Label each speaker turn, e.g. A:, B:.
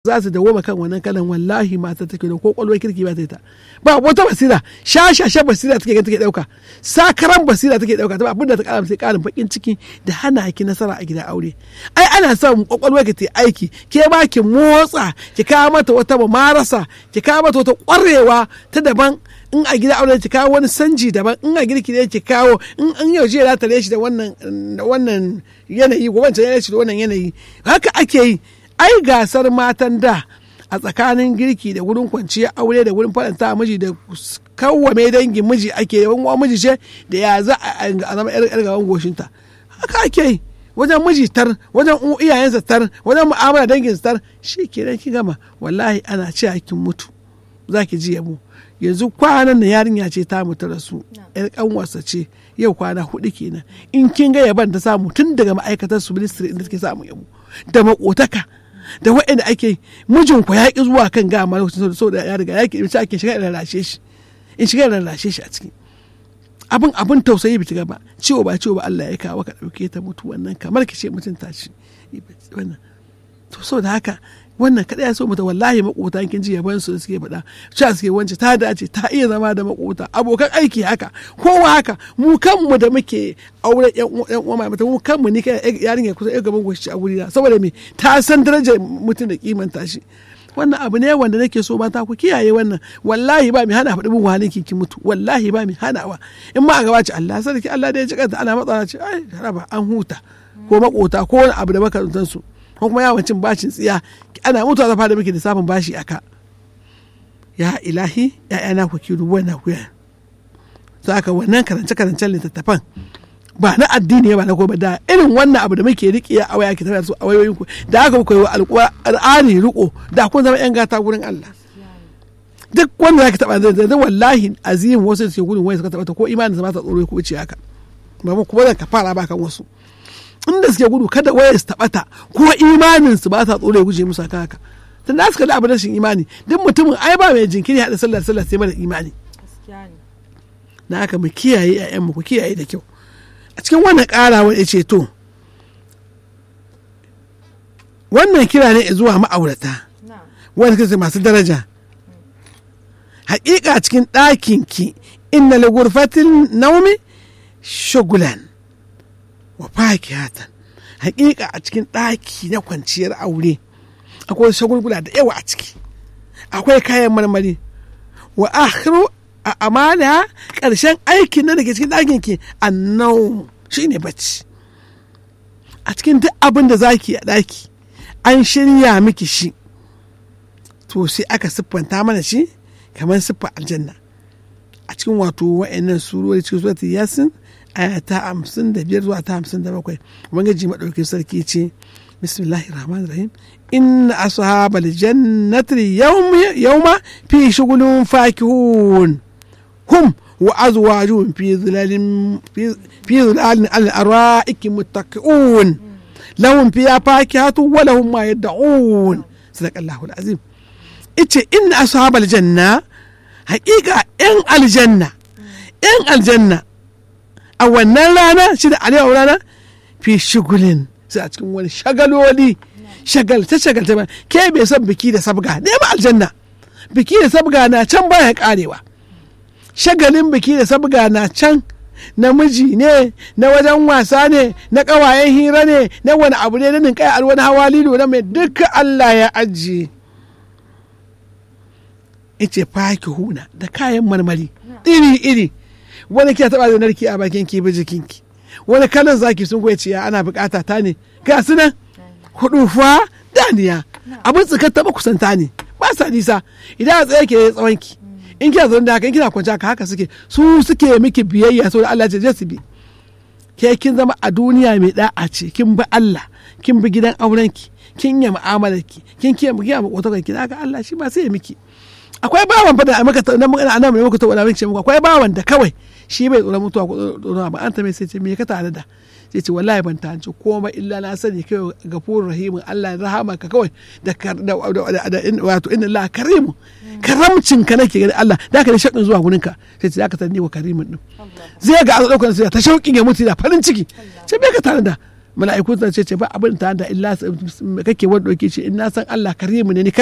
A: za su dawoma kan wannan kalan wallahi mata take da ko kwalwar kirki ba ta ta ba wata basira shashasha basira take ga take dauka sakaran basira take dauka ta abinda ta kara sai karin bakin ciki da hana ki nasara a gidan aure ai ana son kwakwalwar ki ta aiki ke ba ki motsa ki kawo mata wata marasa ki kawo mata wata kwarewa ta daban in a gida aure ki kawo wani sanji daban in a girki ne ki kawo in an yau jiya za ta shi da wannan da wannan yanayi ko wancan yanayi da wannan yanayi haka ake yi ai gasar matan da a tsakanin girki da wurin kwanciya aure da wurin faranta miji da kawwame dangin miji ake yawan wa miji ce da ya za a zama yar gaban goshinta haka ake yi wajen miji tar wajen iyayensa tar wajen mu'amala dangin tar shi kenan ki gama wallahi ana ce kin mutu za ki ji yabo yanzu kwanan na yarinya ce ta mutu rasu yar kanwarsa ce yau kwana hudu kenan in kin ga yaban ta samu tun daga ma'aikatar su ministry inda take samu yabo da makotaka da waɗanda ake mijin ku ya ki zuwa kan gama lokacin so da ya riga ya ki ake shiga da lashe shi in shiga da lashe shi a ciki abin abin tausayi bi gaba ciwo ba ciwo ba Allah ya kawo ka dauke ta mutu wannan kamar ki ce mutunta shi wannan to so da haka wannan kada ya so mata wallahi makota kin ji yaban su suke faɗa cewa suke wance ta dace ta iya zama da makota abokan aiki haka kowa haka mu kanmu da muke aure yan uwa mata mu kanmu ni kai yarinya kusa yan gaban goshi a guri na saboda me ta san darajar mutum da kimanta shi wannan abu ne wanda nake so mata ku kiyaye wannan wallahi ba mi hana faɗi bin wahalin ki mutu wallahi ba mi hanawa in ma a gaba ce Allah sarki Allah da ya ji kanta ana matsala ce ai raba an huta ko makota ko wani abu da makarantansu ko kuma yawon cin bashin tsiya ana mutuwa zafa da muke lissafin bashi aka ya ilahi ya'yana ku ki rubuwa na kuya za ka wannan karance karancen littattafan ba na addini ba na ba da irin wannan abu da muke riƙe a waya ki tafiya su a wayoyin ku da aka koyi alƙur'ani riko da kun zama yan gata gurin Allah duk wanda zaki taba zai zai wallahi azim wasu da ke gudun waya suka taba ta ko imanin sa ba ta tsoro ko ce haka ba mu kuma zan ka fara ba kan wasu inda suke gudu kada waya su taɓata ko imanin su ba sa tsoro ya guje musu haka tun da suka da abu rashin imani duk mutumin ai ba mai jinkiri haɗa sallar sallar sai mara imani na haka mu kiyaye ƴaƴan mu ku kiyaye da kyau a cikin wannan ƙarawa ya ce to wannan kira ne zuwa ma'aurata wanda kace masu daraja haƙiƙa cikin ɗakin ki inna li gurfatin naumi shugulan wa fakihatan hakika a cikin ɗaki na kwanciyar aure akwai shagulgula da yawa a ciki akwai kayan marmari wa akhiru a amana ƙarshen aikin na daga cikin ɗakin ki annau shine bacci a cikin duk abin da zaki a ɗaki an shirya miki shi to sai aka siffanta mana shi kamar siffa aljanna a cikin wato wa'annan surori cikin suratul yasin aya ta hamsin da biyar zuwa ta hamsin da bakwai ubangiji maɗaukin sarki ce bismillahi rahman rahim inna ashabal jannati yawma fi shughulin fakihun hum wa azwajuhum fi zilalin fi zilalin al-ara'iki muttaqiun lahum fiha fakihatu wa lahum ma yad'un sadaqallahu al-azim ice inna ashabal janna haƙiƙa 'yan aljanna 'yan aljanna a wannan rana shi da alewa rana fi shigulin sai a cikin wani shagaloli shagalta shagalta ba ke bai son biki da sabga ne ba aljanna biki da sabga na can baya karewa shagalin biki da sabga na can namiji ne na wajen wasa ne na kawayen hira ne na wani abu ne na ninkaya a wani hawa lilo na mai duka Allah ya ajiye ice faki huna da kayan marmari iri iri wani kina taba da narki a bakin ki bi jikinki wani kalan zaki sun goya ciya ana bukata ta ne ga su nan hudu fa daniya abin tsikar taba kusanta ne ba sa nisa idan a tsaye ke tsawon ki in kina zaune da haka in kina kwanci haka haka suke su suke miki biyayya saboda Allah ya su bi ke kin zama a duniya mai da'a ce kin bi Allah kin bi gidan aurenki kin yi mu'amalar ki kin kiyaye mu kiyaye makotakan ki haka Allah shi ba sai ya miki akwai bawan fa da maka na mun ana mai muku to wala miki muku akwai bawan da kawai shi bai tsoron mutuwa ko tsoron ba an ta mai sai ce me ka tare da sai ce wallahi ban tanci komai illa na sani kai gafurur rahimu Allah ya rahama ka kawai da da wato inna Allah karimu karamcin ka nake gani Allah da ka da shakin zuwa gurin ka sai ce zaka tani wa karimin din zai ga an daukar sai ta shauƙin ya mutu da farin ciki sai me ka tare da mala'iku sun ce ce ba abin ta da illa kake wanda dauke shi in na san Allah karimu ne ni